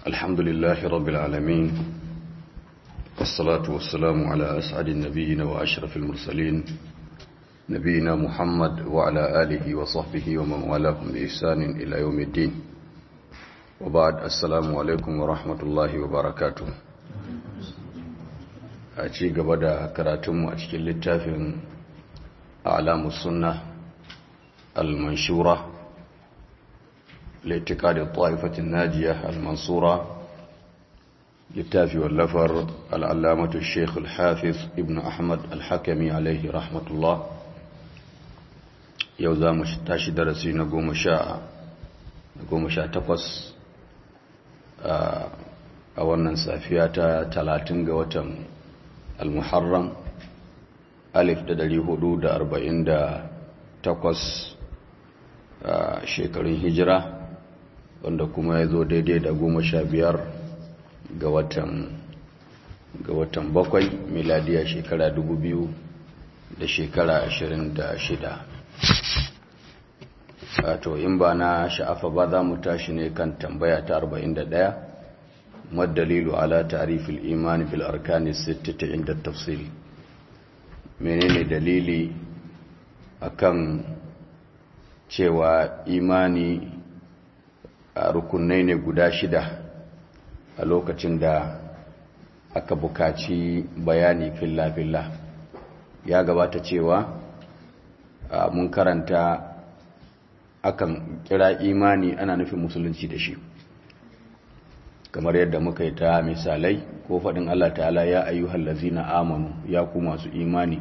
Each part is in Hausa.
الحمد لله رب العالمين والصلاة والسلام على أسعد النبيين وأشرف المرسلين نبينا محمد وعلى آله وصحبه ومن والاهم بإحسان إلى يوم الدين وبعد السلام عليكم ورحمة الله وبركاته أتي قبدا كراتم أتكي للتافن أعلام السنة المنشورة لاعتقاد الطائفة الناجية المنصورة littafi wallafar al'allamatu sheikh al-hafiz ibn ahmad al-hakami alaihi rahmatullah yau za mu tashi darasi na goma sha takwas a wannan safiya ta talatin ga watan al-muharram alif da dari hudu da arba'in da takwas shekarun hijira wanda kuma ya zo daidai da goma sha biyar ga watan ga watan bakwai miladiya shekara dubu biyu da shekara ashirin da shida wato in ba na sha'afa ba za mu tashi ne kan tambaya ta arba'in da ɗaya madalilu ala tarifil imani bil arkani sittita inda tafsil menene dalili akan cewa imani a rukunai ne guda shida a lokacin da aka bukaci bayani filla-filla ya gabata cewa mun karanta akan kira imani ana nufin musulunci da shi kamar yadda muka yi ta misalai ko faɗin Allah ta'ala ya ayyuhal lazina amanu ya ku masu imani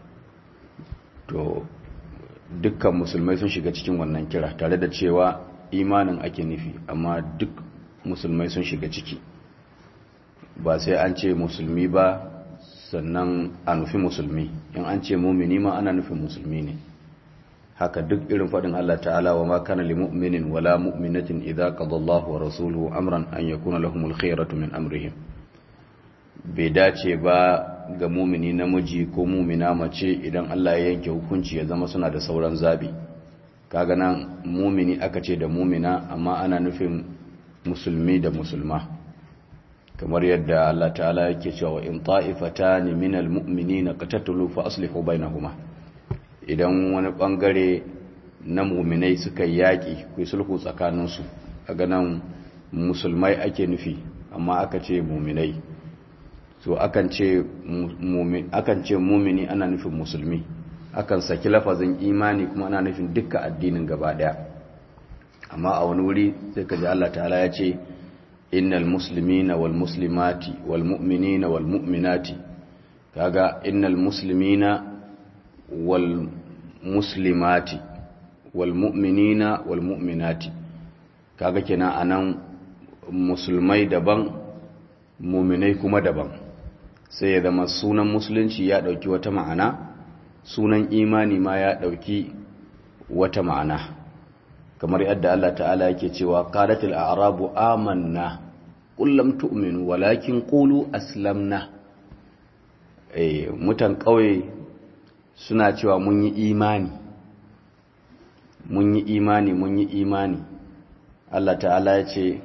to dukkan musulmai sun shiga cikin wannan kira tare da cewa imanin ake nufi amma duk musulmai sun shiga ciki ba sai an ce musulmi ba sannan a nufi musulmi in an ce mumini ma ana nufin musulmi ne haka duk irin faɗin Allah ta'ala wa ma kana li mu'minin wala mu'minatin idza qadallahu wa rasuluhu amran an yakuna lahumul khayratu min amrihim bai dace ba ga mumini namiji ko mumina mace idan Allah ya yanke hukunci ya zama suna da sauran zabi kaga nan mumini aka ce da mumina amma ana nufin musulmi da musulma kamar yadda Allah ta'ala yake cewa in ta'ifatani minal mu'minina qatatalu fa aslihu bainahuma idan wani bangare na mu'minai suka yaki ku sulhu tsakanin su kaga nan musulmai ake nufi amma aka ce mu'minai so akan ce mu'min akan ce mu'mini ana nufin musulmi akan saki lafazin imani kuma ana nufin dukkan addinin gaba daya amma a wani wuri sai ka ji Allah ta'ala ya ce innal muslimina wal muslimati wal mu'minina wal mu'minati kaga innal muslimina wal muslimati wal mu'minina wal mu'minati kaga kenan anan musulmai daban mu'minai kuma daban sai ya zama sunan musulunci ya dauki wata ma'ana sunan imani ma ya dauki wata ma'ana kamar yadda Allah ta'ala yake cewa qalatil a'rabu amanna qul lam tu'minu walakin qulu aslamna eh mutan kauye suna cewa mun yi imani mun yi imani mun yi imani Allah ta'ala ya ce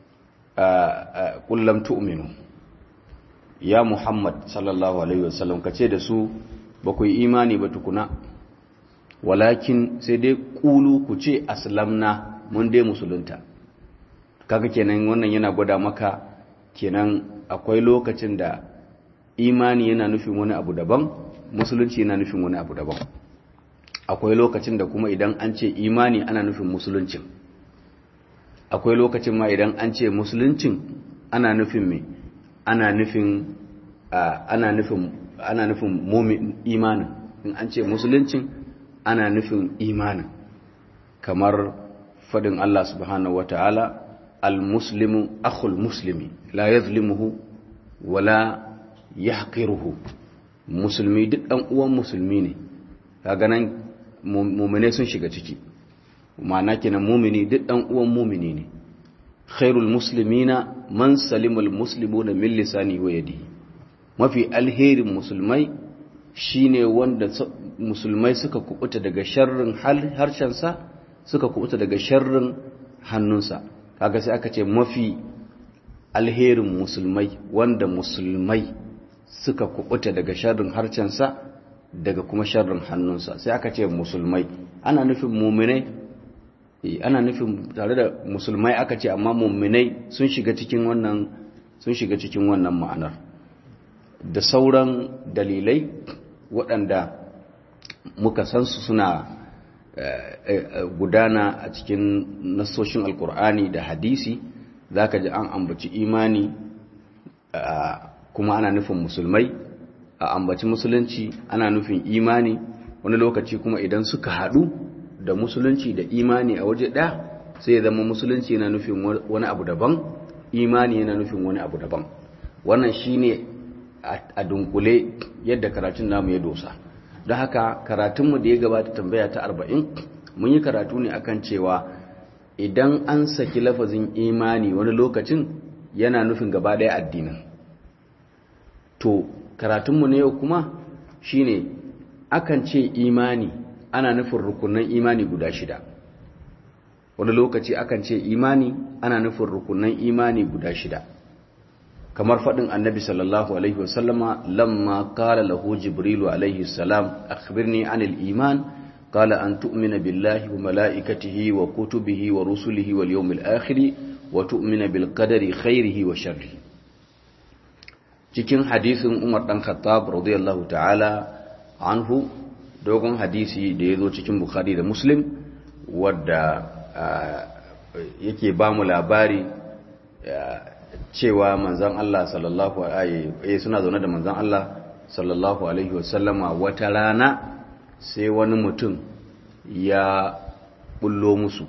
qul lam tu'minu ya Muhammad sallallahu alaihi wasallam kace da su ba ku yi imani ba tukuna walakin sai dai kulu ku ce aslamna mun dai musulunta kaga kenan wannan yana gwada maka kenan akwai lokacin da imani yana nufin wani abu daban musulunci yana nufin wani abu daban akwai lokacin da kuma idan an ce imani ana nufin musuluncin akwai lokacin ma idan an ce musuluncin ana nufin me ana nufin ana nufin ana nufin mumin imanin in an ce musuluncin ana nufin imanin kamar fadin Allah subhanahu wa ta'ala al-muslimu akhul muslimi la yazlimuhu wala yahqiruhu musulmi duk dan uwan musulmi ne kaga nan mu'mine sun shiga ciki ma'ana kenan mu'mini duk dan uwan mu'mini ne khairul muslimina man salimul muslimuna min lisani wa yadihi mafi alherin musulmai shine wanda musulmai suka kubuta daga sharrin harshensa suka kubuta daga sharrin hannunsa kaga sai aka ce mafi alherin musulmai wanda musulmai suka kubuta daga sharrin harcensa daga kuma sharrin hannunsa sai aka ce musulmai ana nufin muminai ana nufin tare da musulmai aka ce amma muminai sun shiga cikin wannan sun shiga cikin wannan ma'anar da sauran dalilai waɗanda muka san su suna gudana a cikin nasoshin alkur'ani da hadisi za ka ji an ambaci imani kuma ana nufin musulmai a ambaci musulunci ana nufin imani wani lokaci kuma idan suka haɗu da musulunci da imani a waje ɗaya sai ya zama musulunci yana nufin wani abu daban imani yana nufin wani abu daban wannan shine a dunkule yadda karatun namu ya dosa don haka karatunmu da ya gabata tambaya ta arba'in mun yi karatu ne akan cewa idan an saki lafazin imani wani lokacin yana nufin gaba ɗaya addinin to karatunmu na yau kuma shine akan ce imani ana nufin rukunan imani guda shida wani lokaci akan ce imani ana nufin rukunan imani guda shida kamar faɗin annabi sallallahu alaihi wasallama lamma kala lahu jibrilu alaihi salam akhbirni anil iman qala an tu'mina billahi wa mala'ikatihi wa kutubihi wa rusulihi wal yawmil akhir wa tu'mina bil qadari khairihi wa sharrihi cikin hadisin Umar dan Khattab radiyallahu ta'ala anhu dogon hadisi da yazo cikin Bukhari da Muslim wadda yake ba mu labari cewa manzan Allah sallallahu alaihi suna zaune da manzan Allah sallallahu alaihi wasallama wata rana sai wani mutum ya bullo musu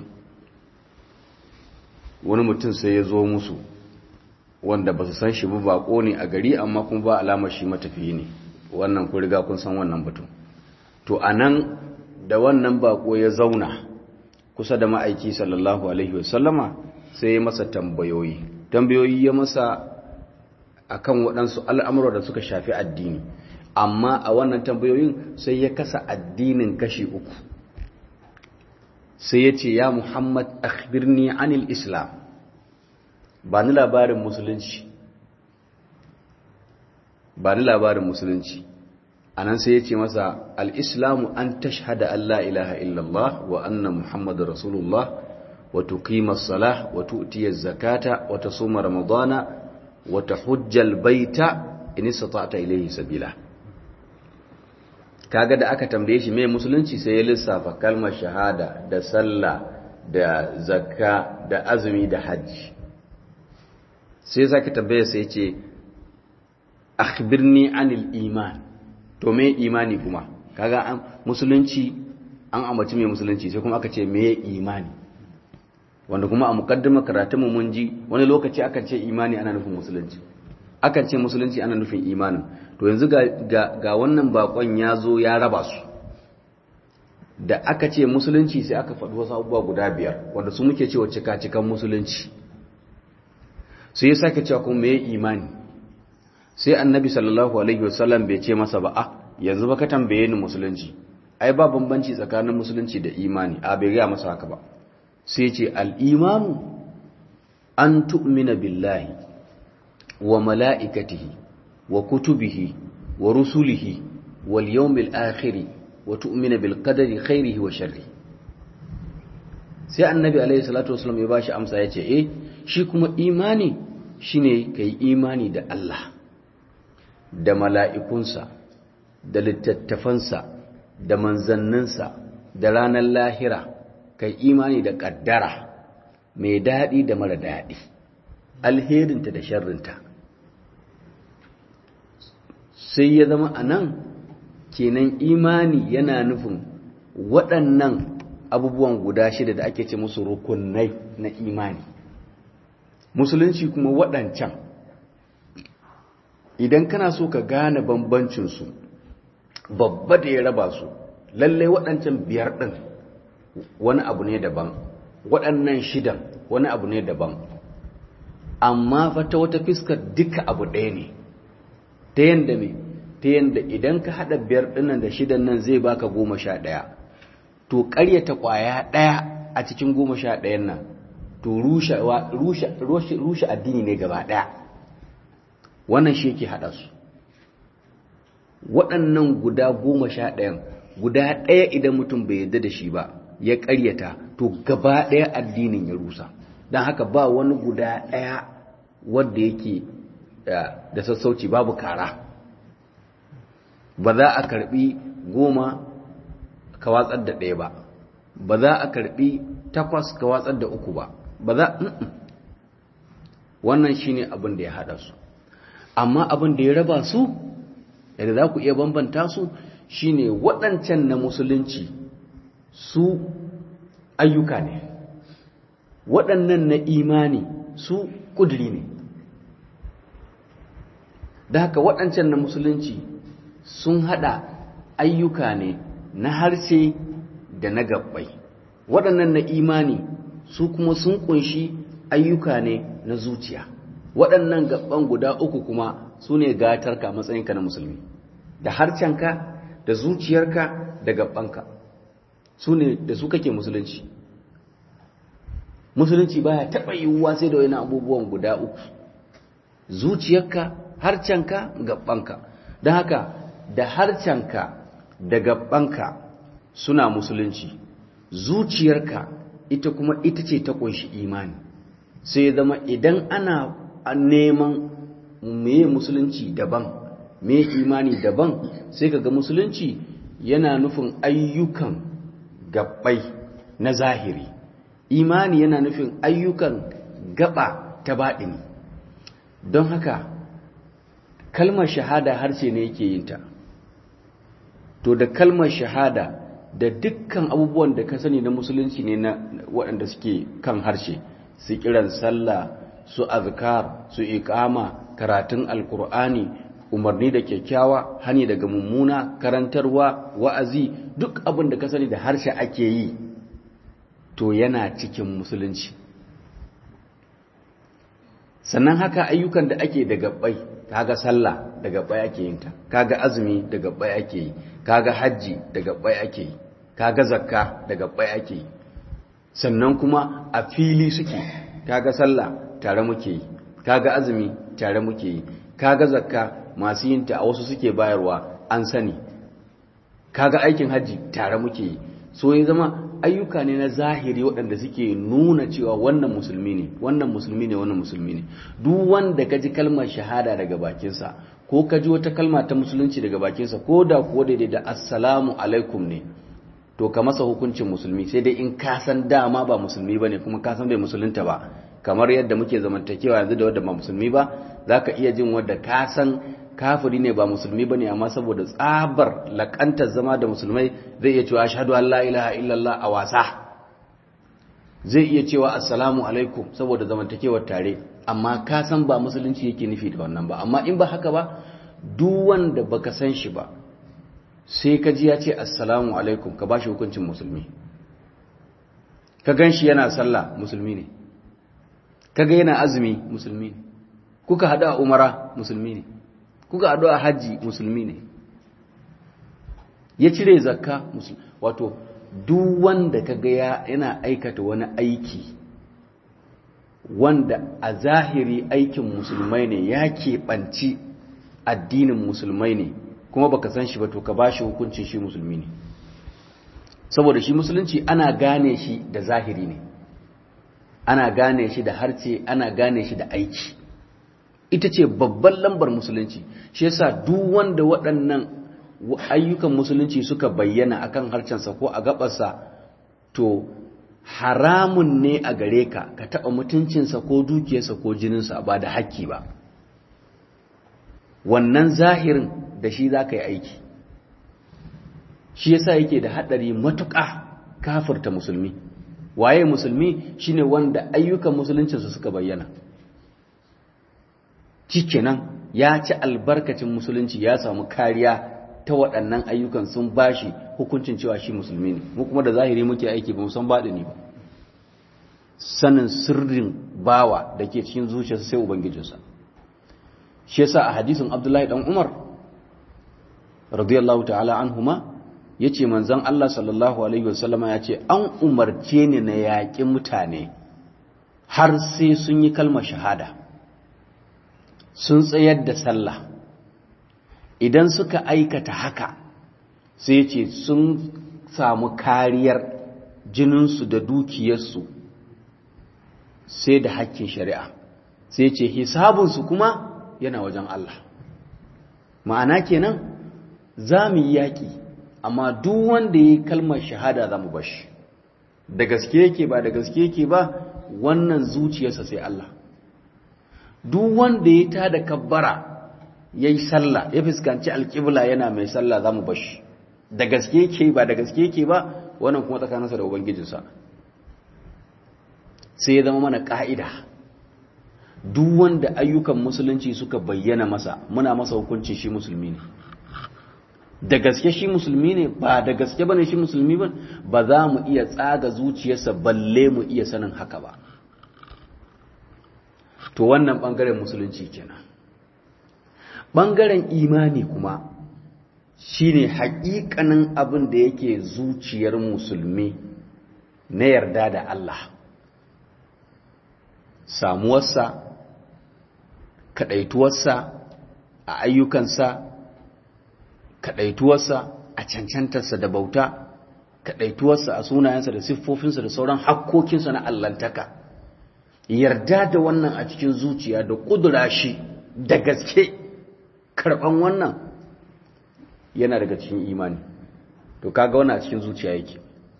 wani mutum sai ya zo musu wanda ba su san shi ba bako ne a gari amma kuma ba alamar shi matafiyi ne wannan ku riga kun san wannan batun to anan da wannan bako ya zauna kusa da ma'aiki sallallahu alaihi wasallama sai ya masa tambayoyi tambayoyi ya masa akan waɗansu al'amura da suka shafi addini amma a wannan tambayoyin sai ya kasa addinin kashi uku sai ya ce ya muhammad akhbirni anil islam ba ni labarin musulunci ba ni labarin musulunci a nan sai ya ce masa al'islamu an tashhada Allah ilaha illallah wa anna muhammadu rasulullah وتقيم الصلاة وتؤتي الزكاة وتصوم رمضان وتحج البيت إن استطعت إليه سبيلا kaga da aka tambaye shi mai musulunci sai ya lissafa kalmar shahada da sallah da zakka da azumi da hajji sai zaka tambaye sai ce akhbirni anil iman to me imani kuma kaga an musulunci an amaci mai musulunci sai kuma aka ce me imani wanda kuma a mukaddima karatunmu mun ji wani lokaci akan ce imani ana nufin musulunci akan ce musulunci ana nufin imanin to yanzu ga, ga, wannan bakon ya zo ya raba su da aka ce musulunci sai aka faɗi wasu abubuwa guda biyar wanda su muke cewa cika-cikan musulunci sai ya sake cewa kuma mai imani sai annabi sallallahu alaihi wasallam bai ce masa ba a yanzu ba ka tambaye ni musulunci ai ba bambanci tsakanin musulunci da imani a bai gaya masa haka ba sai ce al'imanu an tu'mina billahi wa mala'ikatihi wa kutubihi wa rusulihi wal yawmil akhiri wa tu'mina bil qadari khairihi wa sharri sai annabi alaihi salatu wasallam ya bashi amsa ya ce eh shi kuma imani shine kai imani da Allah da mala'ikunsa da littattafansa da manzanninsa da ranar lahira kai imani da ƙaddara mai daɗi da mara daɗi alherinta da sharrinta sai ya zama a nan kenan imani yana nufin waɗannan abubuwan guda shida da ake ce musu rukunai na imani musulunci kuma waɗancan idan kana so ka gane bambancinsu babba da ya raba su lallai waɗancan biyar ɗin wani abu ne daban waɗannan shidan wani abu ne daban amma fa ta wata fiskar duka abu ɗaya ne ta yanda me ta yanda idan ka haɗa biyar ɗinnan da shidan nan zai baka goma sha ɗaya to ƙaryata ƙwaya ɗaya a cikin goma sha ɗayan nan to rushe addini ne gaba ɗaya wannan shi yake haɗa su waɗannan guda goma sha ɗayan guda ɗaya idan mutum bai yadda da shi ba ya ƙaryata to gaba ɗaya addinin ya rusa don haka ba wani guda ɗaya wadda yake da sassauci babu kara ba za a karɓi goma ka watsar da ɗaya ba ba za a karɓi takwas ka watsar da uku ba ba za wannan shine abin da ya haɗa su amma abin da ya raba su yadda za ku iya bambanta su shine waɗancan na musulunci su ayyuka ne waɗannan na imani su ƙuduri ne da haka waɗancan na musulunci sun haɗa ayyuka ne na harshe da na gabbai waɗannan na imani su kuma sun ƙunshi ayyuka ne na zuciya waɗannan gabban guda uku kuma su ne gatarka matsayinka na musulmi da harcenka da zuciyarka da gabbanka su ne da su kake musulunci musulunci baya taɓa yiwuwa sai da wani abubuwan guda uku zuciyarka harcenka gabbanka don haka da harcenka da gabbanka suna musulunci zuciyarka ita kuma ita ce ta ƙunshi imani sai zama idan ana neman meye musulunci daban me imani daban sai ka ga musulunci yana nufin ayyukan gabbai na zahiri imani yana nufin ayyukan gaba ta baɗini don haka kalmar shahada harshe ne yake yin ta to da kalmar shahada da dukkan abubuwan da ka sani na musulunci ne na waɗanda suke kan harshe su kiran sallah su azkar su iqama karatun alkur'ani umarni da kyakkyawa hani daga mummuna karantarwa wa'azi duk abin da ka sani da harshe ake yi to yana cikin musulunci sannan haka ayyukan da ake da gabbai kaga sallah da gabbai ake yin ta kaga azumi da gabbai ake yi kaga hajji da gabbai ake yi kaga zakka da gabbai ake yi sannan kuma a fili suke kaga sallah tare muke yi kaga azumi tare muke yi kaga zakka masu yin ta a wasu suke bayarwa an sani kaga aikin hajji tare muke yi so ya zama ayyuka ne na zahiri waɗanda suke nuna cewa wannan musulmi ne wannan musulmi ne wannan musulmi ne duk wanda ka ji kalmar shahada daga bakinsa ko ka ji wata kalma ta musulunci daga bakinsa ko da kuwa daidai da assalamu alaikum ne to ka masa hukuncin musulmi sai dai in ka san dama ba musulmi ba ne kuma ka san bai musulunta ba kamar yadda muke zamantakewa yanzu da wadda ba musulmi ba za ka iya jin wadda ka san kafiri ne ba musulmi ba ne amma saboda tsabar lakantar zama da musulmai zai iya cewa ashadu an la ilaha illallah a wasa zai iya cewa assalamu alaikum saboda zamantakewar tare amma ka san ba musulunci yake nufi da wannan ba amma in ba haka ba duk wanda baka san shi ba sai ka ji ya ce assalamu alaikum ka bashi hukuncin musulmi ka gan shi yana sallah musulmi ne ka ga yana azumi musulmi ne kuka haɗu a umara musulmi ne kuka haɗu a hajji musulmi ne ya cire zakka musulmi wato duk wanda ka ga yana aikata wani aiki wanda a zahiri aikin musulmai ne ya keɓanci addinin musulmai ne kuma baka san shi ba to ka bashi hukuncin shi musulmi ne saboda shi musulunci ana gane shi da zahiri ne ana gane shi da harce ana gane shi da aiki ita ce babban lambar musulunci shi yasa duk wanda waɗannan ayyukan musulunci suka bayyana akan harcensa ko a gabarsa to haramun ne a gare ka ka taɓa mutuncinsa ko dukiyarsa ko jininsa ba da haƙƙi ba wannan zahirin da shi za ka yi aiki shi yasa yake da haɗari matuƙa kafirta musulmi waye musulmi shine wanda ayyukan musuluncinsu suka bayyana kenan ya ci albarkacin musulunci ya samu kariya ta waɗannan ayyukan sun bashi hukuncin cewa shi musulmi ne mu kuma da zahiri muke aiki ba san baɗini ba sanin sirrin bawa da ke cikin zuciyarsa sai ubangijinsa shi yasa a hadisin abdullahi dan umar radiyallahu ta'ala anhuma yace manzon Allah sallallahu alaihi wasallama yace an umarce ni na yaƙi mutane har sai sun yi kalmar shahada sun tsayar da sallah idan suka aikata haka sai ce sun samu kariyar jininsu da dukiyarsu sai da hakkin shari'a sai ce hisabinsu kuma yana wajen Allah ma'ana kenan za mu yi yaƙi amma duk wanda ya yi kalmar shahada za mu bashi da gaske yake ba da gaske yake ba wannan zuciyarsa sai Allah duk wanda ya tada kabbara ya yi sallah ya fuskanci alƙibla yana mai sallah za mu bashi da gaske yake ba da gaske yake ba wannan kuma tsakaninsa da ubangijinsa sai ya zama mana ƙa'ida duk wanda ayyukan musulunci suka bayyana masa muna masa hukunci shi musulmi ne da gaske shi musulmi ne ba da gaske bane shi musulmi ba ba za mu iya tsaga zuciyarsa balle mu iya sanin haka ba to wannan bangaren musulunci kenan bangaren imani kuma shine haƙiƙanin abin da yake zuciyar musulmi na yarda da Allah samuwarsa kaɗaituwarsa a ayyukansa kaɗaituwarsa a cancantarsa da bauta kaɗaituwarsa a sunayensa da siffofinsa da sauran hakkokinsa na allantaka yarda da wannan a cikin zuciya da ƙudura shi da gaske karɓan wannan yana daga cikin imani to kaga wannan a cikin zuciya yake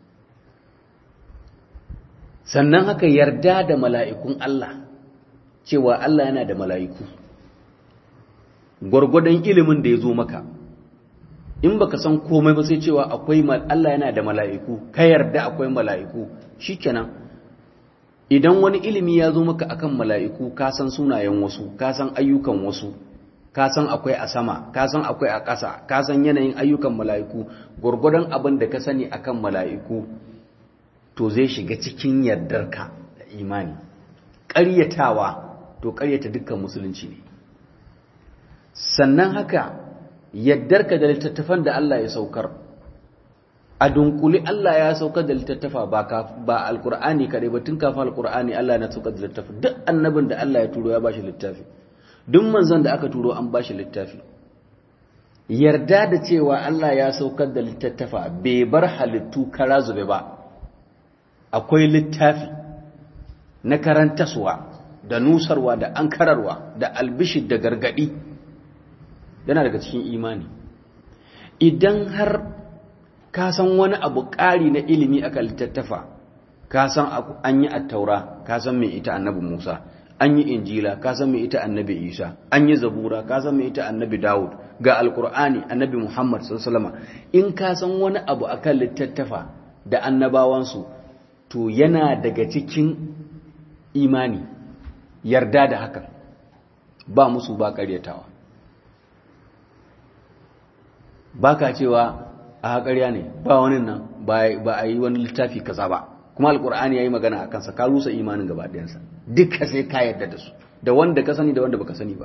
sannan haka yarda da mala'ikun Allah cewa Allah yana da mala'iku gwargwadon ilimin da ya zo maka in baka san komai ba sai cewa akwai Allah yana da mala'iku ka yarda akwai mala'iku shikenan idan wani ilimi ya zo maka akan mala'iku ka san sunayen wasu ka san ayyukan wasu ka san akwai a sama ka san akwai a ƙasa ka san yanayin ayyukan mala'iku gwargwadon abin da ka sani akan mala'iku to zai shiga cikin yardarka da imani ƙaryatawa to ƙaryata dukkan musulunci ne sannan haka yaddarka da littattafan da Allah ya saukar a dunkuli Allah ya saukar da littattafa ba ba alqur'ani kare ba tun kafin alqur'ani Allah na saukar da littattafa duk annabin da Allah ya turo ya bashi littafi duk manzon da aka turo an bashi littafi yarda da cewa Allah ya saukar da littattafa bai bar halittu kara zube ba akwai littafi na karantaswa da nusarwa da ankararwa da albishir da gargadi yana daga cikin imani idan har ka san wani abu ƙari na ilimi aka littattafa ka san an yi attaura ka san mai ita annabi musa an yi injila ka san mai ita annabi isa an yi zabura ka san mai ita annabi dawud ga alkur'ani annabi muhammad sallallahu in ka san wani abu akan littattafa da annabawansu to yana daga cikin imani yarda da hakan ba musu ba karyatawa ba ka cewa a haƙarya ne ba wani nan ba a yi wani littafi kaza ba kuma alkur'ani ya yi magana a kansa ka rusa imanin gaba ɗayansa duka sai ka yarda da su da wanda ka sani da wanda baka sani ba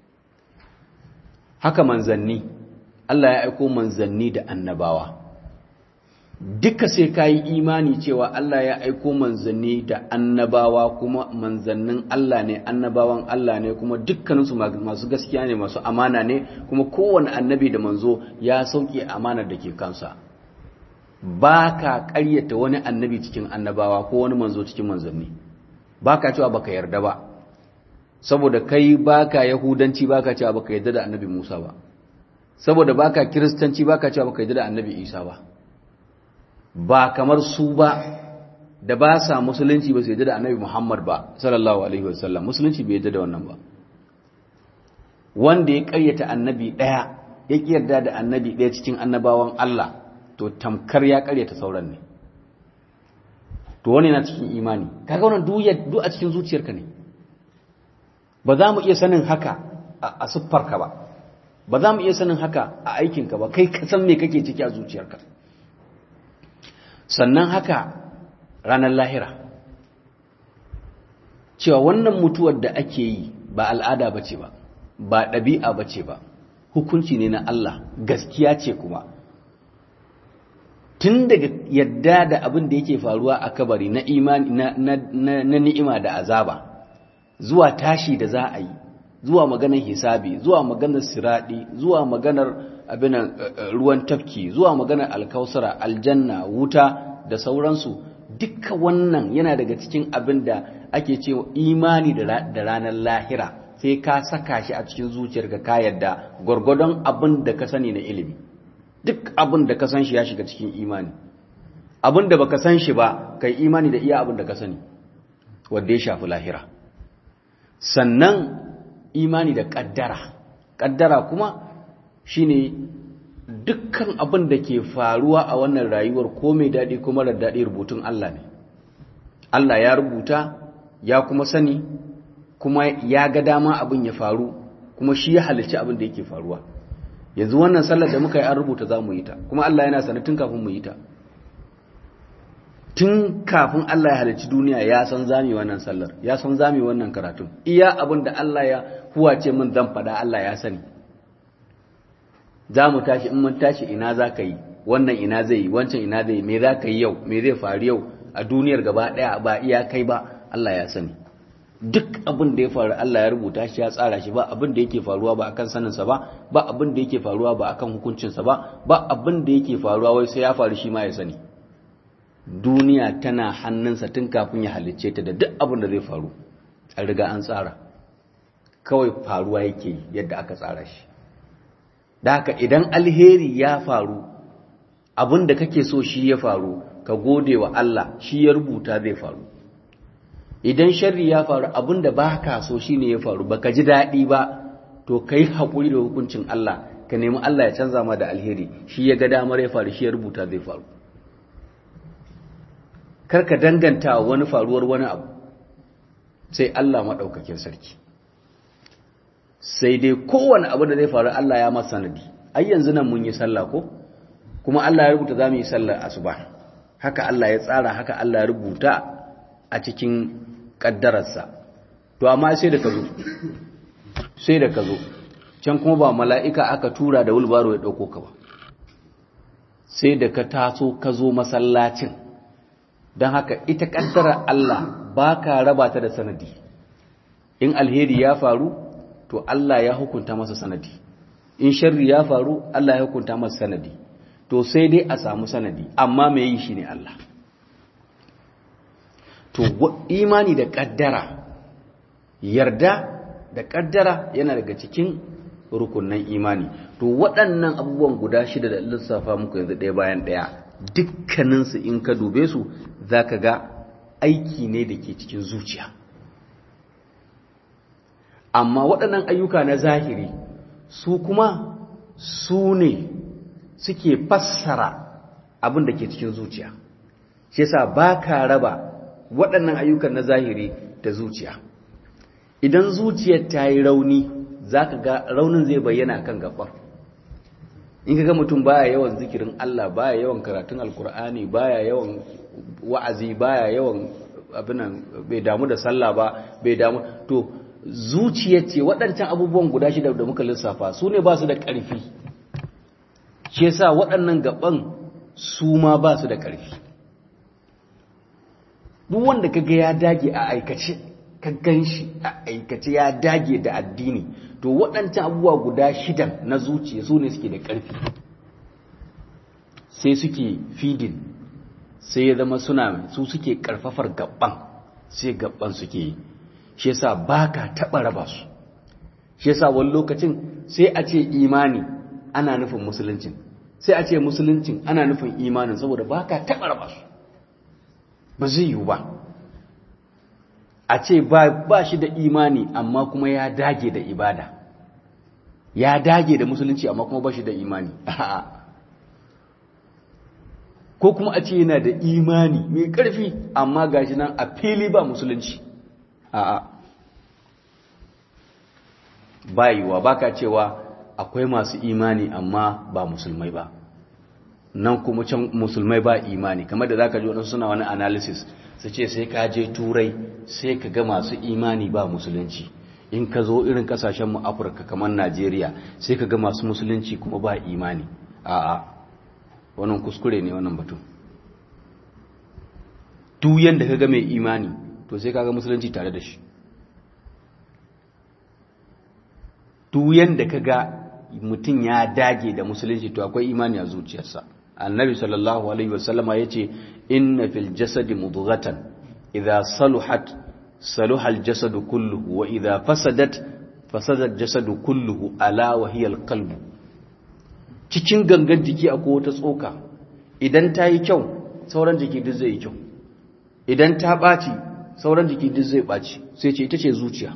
haka manzanni Allah ya aiko manzanni da annabawa duka sai ka yi imani cewa Allah ya aiko manzanni da annabawa kuma manzannin Allah ne annabawan Allah ne kuma dukkaninsu masu gaskiya ne masu amana ne kuma kowane annabi da manzo ya sauke amanar da ke kansa ba ka ƙaryata wani annabi cikin annabawa ko wani manzo cikin manzanni ba ka cewa baka yarda ba saboda kai ba ka yahudanci ba ka cewa baka yarda da annabi musa ba saboda ba ka kiristanci ba ka cewa baka yarda da annabi isa ba ba kamar su ba da ba sa musulunci ba su yadda da annabi Muhammad ba sallallahu alaihi wasallam musulunci bai yadda da wannan ba wanda ya karyata annabi daya ya yarda da annabi daya cikin annabawan Allah to tamkar ya karyata sauran ne to wani yana cikin imani kaga wannan duk a cikin zuciyarka ne ba za mu iya sanin haka a siffarka ba ba za mu iya sanin haka a aikinka ba kai ka san me kake ciki a zuciyarka sannan haka ranar lahira cewa wannan mutuwar da ake yi ba al'ada ba ce ba ba ɗabi'a ba ce ba hukunci ne na Allah gaskiya ce kuma tun daga yadda da abin da yake faruwa a kabari na imani na ni'ima da azaba zuwa tashi da za a yi zuwa maganar hisabi zuwa maganar siradi zuwa maganar abin ruwan tafki zuwa maganar alkausara aljanna wuta da sauransu dukkan wannan yana daga cikin abin da ake cewa imani da ranar lahira sai ka saka shi a cikin zuciyarka ka yadda gwargwadon abin da ka sani na ilimi duk abin da ka san shi ya shiga cikin imani abin da baka san shi ba kai imani da iya abin da ka sani wanda ya shafi lahira sannan imani da kaddara kaddara kuma shine dukkan abin da ke faruwa a wannan rayuwar ko mai daɗi ko marar daɗi rubutun Allah ne Allah ya rubuta ya kuma sani kuma ya ga dama abin ya faru kuma shi ya halicci abin da yake faruwa yanzu wannan sallar da muka yi an rubuta za mu yi ta kuma Allah yana sani tun kafin mu yi ta tun kafin Allah ya halicci duniya ya san zami wannan sallar ya san zami wannan karatun iya abin da Allah ya huwace min zan faɗa Allah ya sani za mu tashi in mun tashi ina za ka yi wannan ina zai yi wancan ina zai yi me za ka yi yau me zai faru yau a duniyar gaba ɗaya ba iya kai ba Allah ya sani duk abin da ya faru Allah ya rubuta shi ya tsara shi ba abin da yake faruwa ba akan saninsa ba ba abin da yake faruwa ba akan hukuncinsa ba ba abin da yake faruwa wai sai ya faru shi ma ya sani duniya tana hannunsa tun kafin ya halicce ta da duk abin da zai faru an riga an tsara kawai faruwa yake yadda aka tsara shi da haka idan alheri ya faru abin da kake so shi ya faru ka gode wa Allah shi ya rubuta zai faru idan sharri ya faru abin da ba ka so shi ne ya faru ba ka ji daɗi ba to ka yi haƙuri da hukuncin Allah ka nemi Allah ya canza ma da alheri shi ya ga damar ya faru shi ya rubuta zai faru kar ka danganta wani faruwar wani abu sai Allah maɗaukakin sarki sai dai kowane abu da zai faru Allah ya masa sanadi ai yanzu nan mun yi sallah ko kuma Allah ya rubuta za mu yi sallar asuba haka Allah ya tsara haka Allah ya rubuta a cikin ƙaddararsa to amma sai da ka zo sai da ka zo can kuma ba mala'ika aka tura da wulbaro ya ɗauko ka ba sai da ka taso ka zo masallacin don haka ita ƙaddarar Allah ba ka raba ta da sanadi in alheri ya faru to Allah ya hukunta masa sanadi in sharri ya faru Allah ya hukunta masa sanadi to sai dai a samu sanadi amma mai yi shi ne Allah to imani da kaddara yarda da kaddara yana daga cikin rukunan imani to waɗannan abubuwan guda shida da lissafa muku yanzu ɗaya bayan ɗaya dukkaninsu in ka dube su za ka ga aiki ne da ke cikin zuciya amma waɗannan ayyuka na zahiri su kuma su ne suke fassara abin da ke cikin zuciya shi yasa ba ka raba waɗannan ayyukan na zahiri da zuciya idan zuciyar ta yi rauni za ka ga raunin zai bayyana kan gabar in ka ga mutum baya yawan zikirin Allah baya yawan karatun alkur'ani baya yawan wa'azi baya yawan abinan bai damu da sallah ba bai damu to zuciyar ce waɗancan abubuwan guda shida da muka lissafa su ne ba su da ƙarfi shi yasa waɗannan gaban su ma ba su da ƙarfi duk wanda kaga ya dage a aikace ka gan shi a aikace ya dage da addini to waɗancan abubuwa guda shidan na zuciya su ne suke da ƙarfi sai suke fidin sai ya zama suna su suke ƙarfafar gaban sai gaban suke yi shi yasa ba ka taɓa raba su shi yasa wani lokacin sai a ce imani ana nufin musuluncin sai a ce musuluncin ana nufin imanin saboda ba ka taɓa raba su ba zai yiwu ba a ce ba shi da imani amma kuma ya dage da ibada ya dage da musulunci amma kuma ba shi da imani ko kuma a ce yana da imani mai ƙarfi amma gashi nan a fili ba musulunci a'a ba yiwuwa ba ka cewa akwai masu imani amma ba musulmai ba nan kuma can musulmai ba imani kamar da zaka ji wadansu suna wani analysis su ce sai ka je turai sai ka ga masu imani ba musulunci in ka zo irin kasashen mu Afirka kamar Najeriya sai ka ga masu musulunci kuma ba imani a'a wannan kuskure ne wannan batun duk yanda kaga mai imani to sai kaga musulunci tare da shi duk yanda kaga mutum ya dage da musulunci to akwai imani a zuciyarsa annabi sallallahu alaihi wasallama yace inna fil jasadi mudghatan idha saluhat saluha al jasadu kulluhu wa idha fasadat fasada al jasadu kulluhu ala wa hiya al qalbu cikin gangan jiki akwai wata tsoka idan ta yi kyau sauran jiki duk zai yi kyau idan ta ɓaci sauran jiki duk zai ɓaci sai ce ita ce zuciya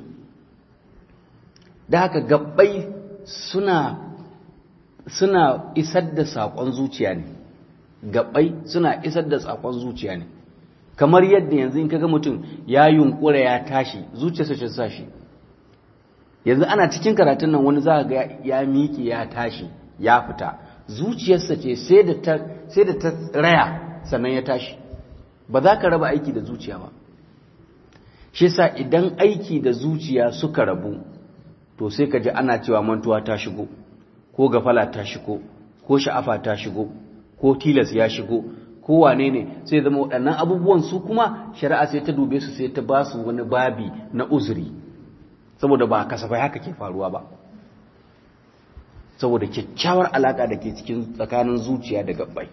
da haka gabbai suna suna isar da saƙon zuciya ne gabbai suna isar da saƙon zuciya ne kamar yadda yanzu in kaga mutum ya yunkura ya tashi zuciyarsa ce sa shi yanzu ana cikin karatun nan wani za ga ya miƙe ya tashi ya fita zuciyarsa ce sai da ta sai da ta raya sannan ya tashi ba za ka raba aiki da zuciya ba shi sa idan aiki da zuciya suka rabu to sai ka ji ana cewa mantuwa ta shigo ko gafala ta shigo ko sha'afa ta shigo ko tilas ya shigo ko wane ne sai zama waɗannan abubuwan su kuma shari'a sai ta dube su sai ta ba su wani babi na uzuri saboda ba kasafai haka ke faruwa ba saboda kyakkyawar alaƙa da ke cikin tsakanin zuciya da gabbai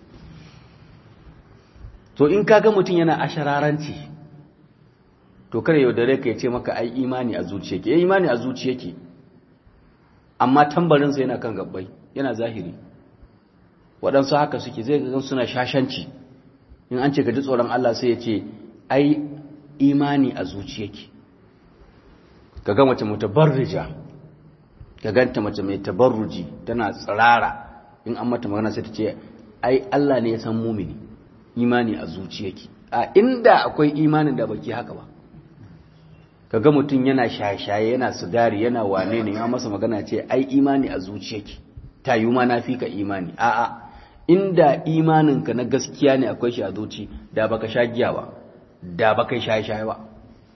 to in kaga mutum yana ashararanci to kare yaudare ka ya ce maka ai imani a zuciya ke imani a zuciya ke amma tambarinsa yana kan gabbai yana zahiri waɗansu haka suke zai ga suna shashanci in an ce ka ji tsoron Allah sai ya ce ai imani a zuciya ke ka ga mace mutabarrija ka ganta mace mai tabarruji tana tsirara in an mata magana sai ta ce ai Allah ne ya san mumini imani a zuciyarki a inda akwai imanin da baki haka ba kaga mutum yana shaye-shaye yana sigari yana wane ne ya masa magana ce ai imani a zuciyarki ta yi ma na fi ka imani a'a inda imaninka na gaskiya ne akwai shi a zuci da baka sha giya ba da baka shaye-shaye ba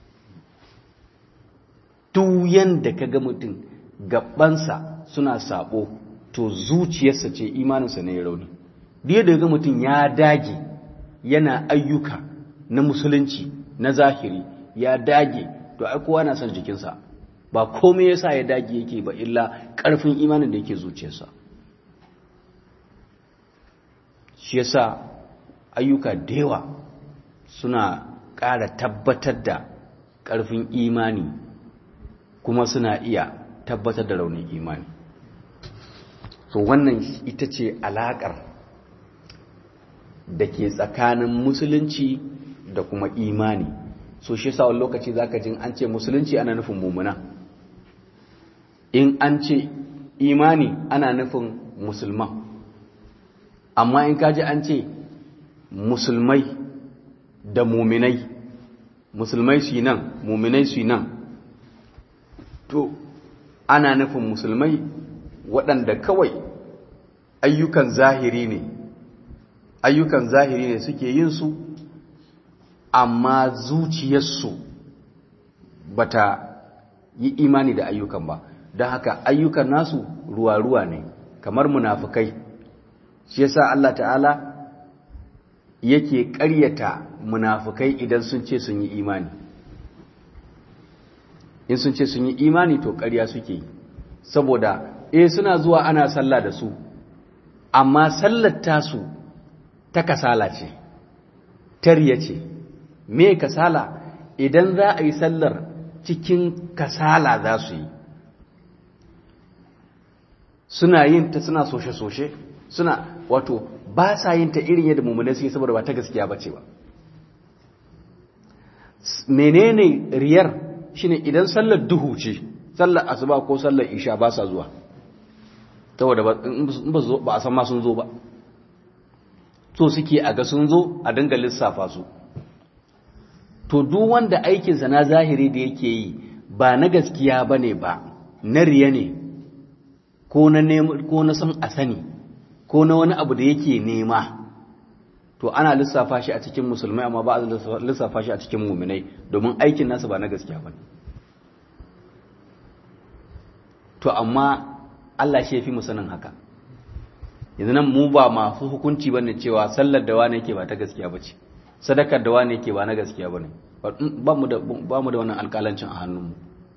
duk yanda kaga mutum gabansa suna sabo to zuciyarsa ce imaninsa ne ya rauni duk da ga mutum ya dage yana ayyuka na musulunci na zahiri ya dage to ai kowa na son jikinsa ba komai yasa ya dage yake ba illa karfin imanin da yake zuciyarsa shi yasa ayyuka da yawa suna ƙara tabbatar da ƙarfin imani kuma suna iya tabbatar da raunin imani so wannan ita ce alaƙar da ke tsakanin musulunci da kuma imani so shi sa wani lokaci zaka jin an ce musulunci ana nufin mumuna in an ce imani ana nufin musulman amma in kaji an ce musulmai da muminai musulmai su nan muminai su nan to ana nufin musulmai waɗanda kawai ayyukan zahiri ne ayyukan zahiri ne suke yin su amma zuciyarsu bata yi imani da ayyukan ba don haka ayyukan nasu ruwa-ruwa ne kamar munafukai shi yasa Allah ta'ala yake ƙaryata munafukai idan sun ce sun yi imani in sun ce sun yi imani to ƙarya suke saboda eh suna zuwa ana sallah da su amma sallar tasu ta kasala ce tarya ce me kasala idan za a yi sallar cikin kasala za su yi suna yin ta suna soshe-soshe suna wato ba sa yin ta irin yadda mummune su yi saboda ba ta gaskiya ba ce ba menene riyar shine idan sallar duhu ce sallar asuba ko sallar isha ba sa zuwa saboda ba a san ma sun zo ba so suke a ga sun zo a dinga lissafa su to duk wanda aikinsa na zahiri da yake yi ba na gaskiya ba ne ba na riya ne ko na san a sani ko na wani abu da yake nema to ana lissafa shi a cikin musulmai amma ba a lissafa shi a cikin muminai domin aikin nasa ba na gaskiya ba to amma Allah shi ya fi musanin haka yanzu nan mu ba masu hukunci bane cewa sallar da wani yake ba ta gaskiya bace sadakar da wani yake ba na gaskiya bane ba mu da ba mu da wannan alƙalancin a hannunmu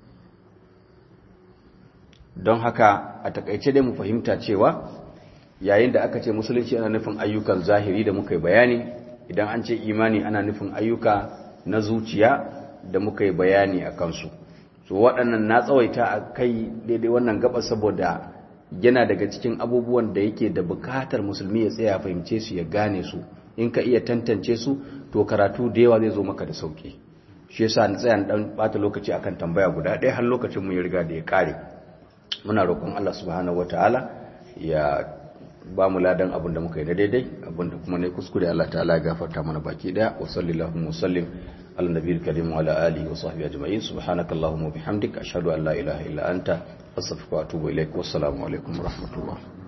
don haka a takaice dai mu fahimta cewa yayin da aka ce musulunci ana nufin ayyukan zahiri da muka yi bayani idan an ce imani ana nufin ayyuka na zuciya da muka yi bayani a kansu so waɗannan na tsawaita a kai daidai wannan gaba saboda yana daga cikin abubuwan da yake da bukatar musulmi ya tsaya fahimce su ya gane su in ka iya tantance su to karatu da yawa zai zo maka da sauki shi yasa na tsaya dan bata lokaci akan tambaya guda ɗaya har lokacin mu ya riga da ya kare muna roƙon Allah subhanahu wataala ya ba mu ladan abin da muka yi na daidai abin da kuma ne kuskure Allah ta'ala ya gafarta mana baki daya wa sallallahu wa sallim ala nabiyil karim wa ala alihi wa sahbihi ajma'in subhanakallahumma wa bihamdika ashhadu an la ilaha illa anta astaghfiruka wa atubu ilaik wassalamu alaikum wa rahmatullah